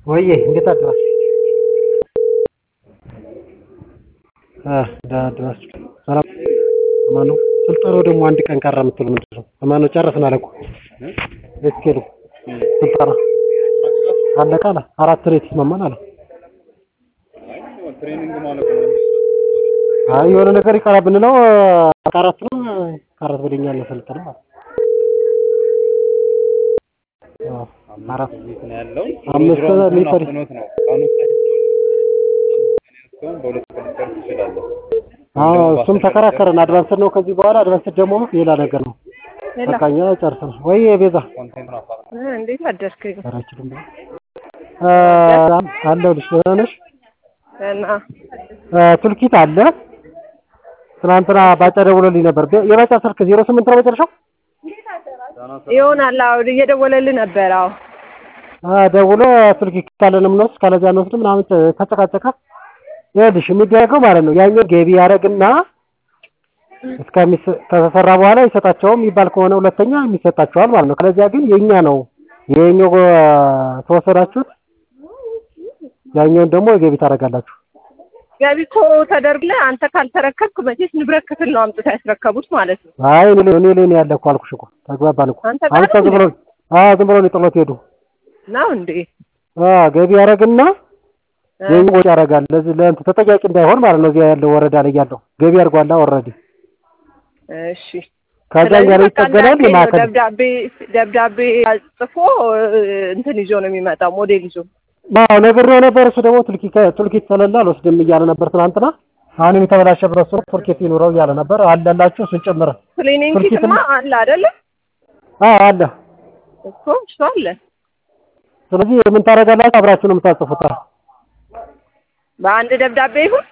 ወዬ እንዴት አደራችሁ? ደህና አደራችሁ? ሰላም አማን ነው? ስልጠናው ደግሞ አንድ ቀን ቀረ የምትሉ ምንድን ነው? አማን ነው ጨረስን አለ እኮ እስኪ ስልጠና አለቀ አለ አራት ሬት ይስማማል አለ። አይ የሆነ ነገር ይቀራ ብንለው አራት ነው አራት ወደኛ ያለ ሰልጠና ማለት አራት አምስት ሚሊተሪ አዎ እሱም ተከራከረን። አድቫንስድ ነው ከዚህ በኋላ አድቫንስድ ደግሞ ሌላ ነገር ነው። በቃ እኛ ጨርሰናል። ወይ ቤዛ እንዴት አደርክኝ? ሰራችሁም አለሁልሽ። ደህና ነሽ? እና ቱልኪት አለ። ትናንትና ባጫ ደውሎልኝ ነበር። የባጫ ስልክ ዜሮ ስምንት ነው መጨረሻው። ይሆናል። አዎ እየደወለልህ ነበር። አዎ ደውሎ ቱልኪት ካለን እንወስድ ካለዚያ እንወስድ ምናምን ተጨቃጨቀ። ይኸውልሽ የሚደረገው ማለት ነው ያኛው ገቢ ያደርግና ከተሰራ በኋላ ይሰጣቸውም የሚባል ከሆነ ሁለተኛ የሚሰጣቸዋል ማለት ነው። ከለዚያ ግን የኛ ነው የኛው ተወሰዳችሁት፣ ያኛውን ደግሞ ገቢ ታደርጋላችሁ። ገቢ እኮ ተደርግልህ አንተ ካልተረከብክ መቼስ ንብረት ክፍል ነው አምጥተው ያስረከቡት ማለት ነው። አይ እኔ እኔ ላይ ነው ያለ እኮ አልኩሽ እኮ ተግባባን እኮ። አንተ ጋር አንተ ዝም ብሎ አዎ ዝም ብሎ ነው ጥሎት ሄዱ። ነው እንዴ? አዎ ገቢ ያደርግና የኛ ወጪ ያደርጋል። ለዚህ ለእንትን ተጠያቂ እንዳይሆን ማለት ነው። እዚያ ያለው ወረዳ ላይ ያለው ገቢ አድርጓላ ኦልሬዲ እሺ ከዛ እኛ ላይ ይጠገናል። የማዕከል ደብዳቤ ደብዳቤ ጽፎ እንትን ይዞ ነው የሚመጣው ሞዴል ይዞ አዎ ነግሬው ነበር። እሱ ደግሞ ቱልኪት ቱልኪት ስለሌለ አልወስድም እያለ ነበር ትናንትና። አሁንም የተበላሸ ብረት ስሩ ቱልኪት ይኑረው እያለ ነበር። አለላችሁ እሱን ጭምር ክሊኒንግ ቱልኪት ኪትማ አለ አይደለ? አዎ አለ። እኮ እሱ አለ። ስለዚህ ምን ታደርጋላችሁ? አብራችሁ ነው የምታጽፉት። በአንድ ደብዳቤ ይሁን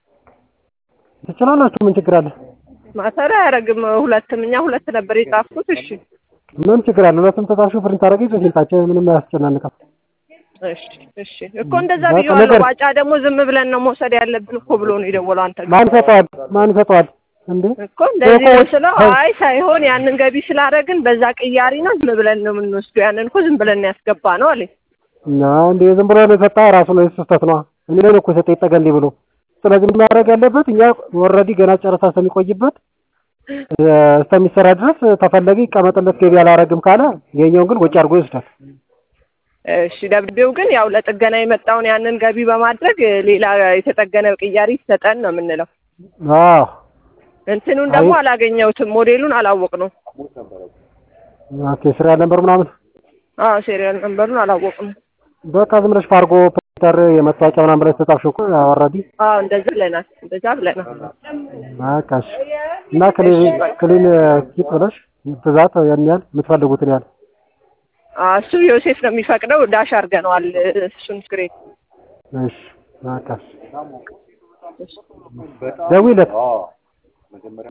ትችላላችሁ። ምን ችግር አለ? ማሰሪያ አያደርግም። ሁለትም እኛ ሁለት ነበር የጻፍኩት። እሺ ምን ችግር አለ? ሁለቱም ተጻፍሽ ፕሪንት አደረገች በስልጣቸው ምንም አያስጨናንቅም። እሺ እሺ እኮ እንደዛ በቃ ብዬዋለሁ። ነገር- ባጫ ደግሞ ዝም ብለን ነው መውሰድ ያለብን እኮ ብሎ ነው የደወለው። አንተ ጋር ማን ሰጠዋል? ማን ሰጠዋል እንዴ? እኮ እንደዚህ ነው እኮ- ስለው አይ ሳይሆን ያንን ገቢ ስላደረግን በዛ ቅያሪ ነው ዝም ብለን ነው የምንወስደው። ያንን እኮ ዝም ብለን ነው ያስገባ ነው አለኝ። እና እንዴ ዝም ብሎ ነው የሰጣ ራሱ ነው ስህተት ነው። እኔ ላይ ነው እኮ የሰጠ ይጠገንልኝ ብሎ። ስለዚህ ምን ማድረግ ያለበት እኛ ኦልሬዲ ገና ጨረታ እስከሚቆይበት እ፣ እስከሚሰራ ድረስ ተፈለገ ይቀመጥለት ገቢ አላረግም ካለ የኛውን ግን ወጪ አድርጎ ይወስዳል። እሺ ደብዳቤው ግን ያው ለጥገና የመጣውን ያንን ገቢ በማድረግ ሌላ የተጠገነ ቅያሪ ይሰጠን ነው የምንለው። አዎ እንትኑን ደግሞ አይ- አላገኘሁትም፣ ሞዴሉን አላወቅ ነው። ኦኬ ስራ ነበር ምናምን አዎ ሴሪያል ነምበሩን አላወቅም። በቃ ዝም ብለሽ ፋርጎ ፕሪንተር የመታወቂያ ምናምን ብለሽ ተጻፍሽ እኮ ኦልሬዲ አዎ እንደዛ ብለናል፣ እንደዛ ብለናል። በቃ እሺ። እና ክሊን ክሊን ኪት ብለሽ ብዛት ያን ያህል የምትፈልጉትን ያህል አዎ እሱ ዮሴፍ ነው የሚፈቅደው። ዳሽ አድርገነዋል እሱን ስክሪን እሺ በቃ እሺ። ደውይለት